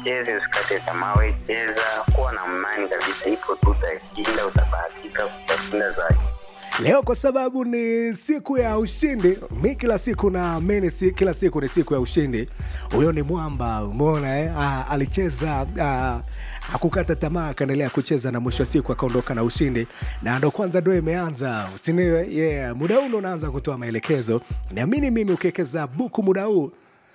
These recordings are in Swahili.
ucheze, usikate tamaa, we cheza, kuwa na imani kabisa, ipo tu, utashinda, utabahatika, utashinda zaidi. leo kwa sababu ni siku ya ushindi mi kila siku naamini si, kila siku ni siku ya ushindi huyo ni mwamba umeona eh? ah, alicheza ah, hakukata tamaa akaendelea kucheza na mwisho wa siku akaondoka na ushindi na ndo kwanza ndo imeanza usiniwe yeah. muda huu ndo unaanza kutoa maelekezo niamini mimi ukiwekeza buku muda huu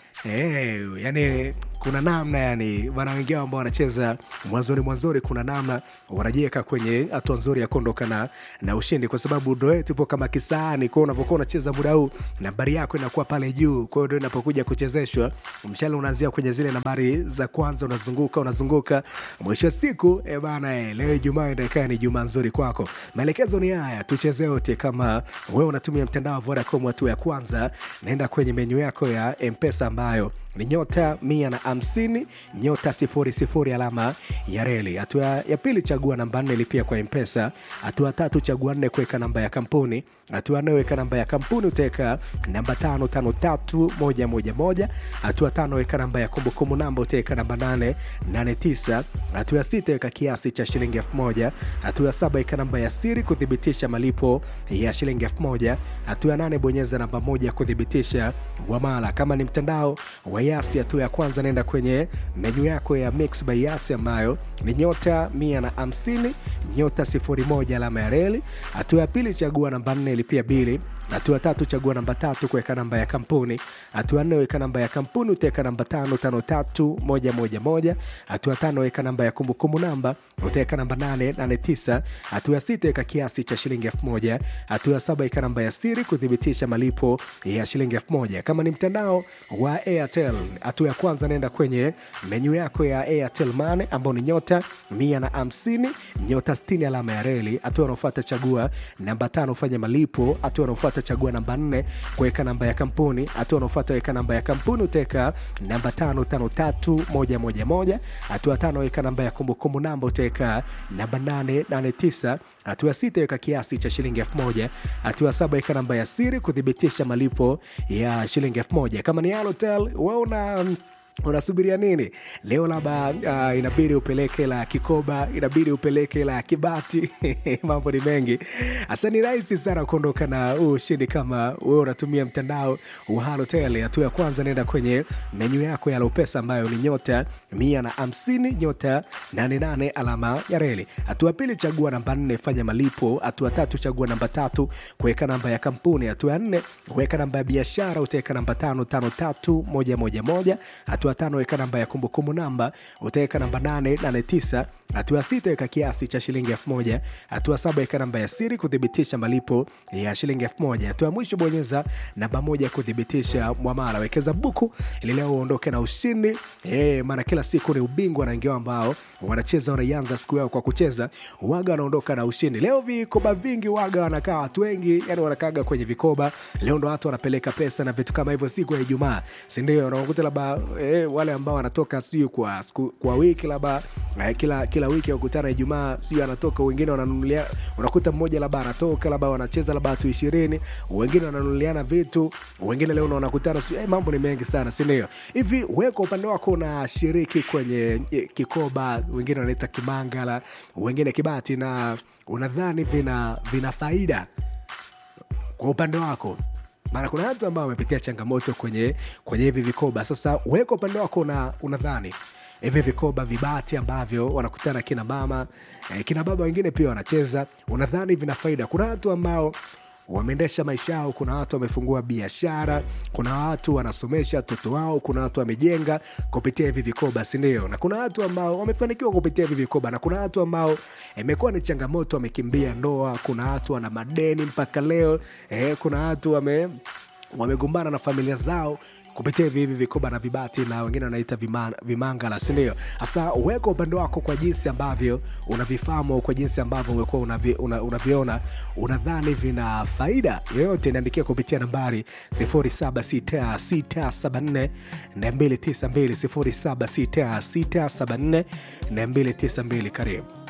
Hey, yani kuna namna yani wana wengine ambao wanacheza mwanzoni mwanzoni kuna namna wanajiweka kwenye hatua nzuri ya kuondoka na, na ushindi kwa sababu ndo yetu ipo kama kisaani kwao unavyokuwa unacheza muda huu nambari yako inakuwa pale juu kwa hiyo ndo inapokuja kuchezeshwa mshale unaanzia kwenye zile nambari za kwanza unazunguka unazunguka mwisho wa siku e bana e, leo ijumaa inakaa ni jumaa nzuri kwako maelekezo ni haya tucheze wote kama wewe unatumia mtandao wa vodacom hatua ya kwanza naenda kwenye menyu yako ya mpesa ambayo ni nyota mia na hamsini nyota sifuri sifuri alama ya reli hatua ya pili chagua namba nne lipia kwa mpesa hatua tatu chagua nne kuweka namba ya kampuni hatua nne weka namba ya kampuni utaweka namba tano tano tatu moja moja moja hatua tano weka namba ya kumbukumbu namba utaweka namba nane nane tisa hatua ya sita weka kiasi cha shilingi elfu moja hatua ya saba weka namba ya siri kuthibitisha malipo ya shilingi elfu moja hatua ya nane bonyeza namba moja kuthibitisha mwamala kama ni mtandao wa yasi hatua ya kwanza naenda kwenye menyu yako ya mix by yasi ambayo ni nyota mia na hamsini nyota sifuri moja alama ya reli hatua ya pili chagua namba nne lipia bili hatua tatu chagua namba tatu kuweka namba ya kampuni hatua nne weka namba ya kampuni utaweka namba tano tano tatu moja moja moja hatua tano weka namba ya kumbukumbu namba utaweka namba nane nane tisa hatua ya sita weka kiasi cha shilingi elfu moja hatua ya saba weka namba ya siri kuthibitisha malipo ya shilingi elfu moja kama ni mtandao wa airtel hatua ya kwanza naenda kwenye menyu yako ya airtel mane ambao ni nyota mia na hamsini nyota stini alama ya reli hatua unaofuata chagua namba tano fanya malipo hatua unaofuata chagua namba nne kuweka namba ya kampuni hatua unaofuata weka namba ya kampuni utaweka namba tano tano tatu moja moja moja hatua tano weka namba ya kumbukumbu namba utaweka namba nane nane tisa hatua sita weka kiasi cha shilingi elfu moja hatua saba weka namba ya siri kuthibitisha malipo ya shilingi elfu moja kama ni alotel wauna unasubiria nini leo labda uh, inabidi upeleke la kikoba inabidi upeleke la kibati mambo ni mengi hasa ni rahisi sana kuondoka na huu ushindi kama wewe unatumia mtandao wa halotel hatua ya kwanza naenda kwenye menyu yako ya lopesa ambayo ni nyota mia na hamsini nyota 88 alama ya reli hatua ya pili chagua namba nne fanya malipo hatua tatu chagua namba tatu kuweka namba ya kampuni hatua ya nne weka namba ya biashara utaweka namba tano tano tatu moja moja moja hatua tano weka namba ya kumbukumbu namba utaweka namba nane nane tisa hatua sita weka kiasi cha shilingi elfu moja hatua saba weka namba ya siri kuthibitisha malipo ya shilingi elfu moja hatua ya mwisho bonyeza namba moja kuthibitisha mwamala wekeza buku ili leo uondoke na ushindi e, maana kila siku ni ubingwa na ngeo ambao wanacheza wanaianza siku yao kwa kucheza waga wanaondoka na ushindi leo vikoba vingi waga wanakaa watu wengi yani wanakaaga kwenye vikoba leo ndo watu wanapeleka pesa na vitu kama hivyo siku ya ijumaa sindio unakuta labda e, wale ambao wanatoka sijui kwa, siku- kwa wiki labda eh, kila kila wiki wakutana ijumaa sijui anatoka wengine wananunulia unakuta mmoja labda anatoka labda wanacheza labda watu ishirini wengine wananunuliana vitu wengine leo wanakutana sijui, eh, mambo ni mengi sana sindio hivi we kwa upande wako unashiriki kwenye eh, kikoba wengine wanaita kimangala wengine kibati na unadhani vina vina faida kwa upande wako maana kuna watu ambao wamepitia changamoto kwenye kwenye hivi vikoba sasa wewe kwa upande wako una, unadhani hivi vikoba vibati ambavyo wanakutana kina mama eh, kina baba wengine pia wanacheza unadhani vina faida kuna watu ambao wameendesha maisha yao kuna watu wamefungua biashara kuna watu wanasomesha watoto wao kuna watu wamejenga kupitia hivi vikoba sindio na kuna watu ambao wamefanikiwa kupitia hivi vikoba na kuna watu ambao imekuwa ni changamoto wamekimbia ndoa kuna watu wana madeni mpaka leo eh, kuna watu wame wamegombana na familia zao kupitia hivi hivi vikoba na vibati na wengine wanaita vima- vimangala sindio hasa weka upande wako kwa jinsi ambavyo unavifahamu kwa jinsi ambavyo umekuwa unavi, una, unaviona unadhani vina faida yoyote niandikia kupitia nambari 076674 292 076674 292 karibu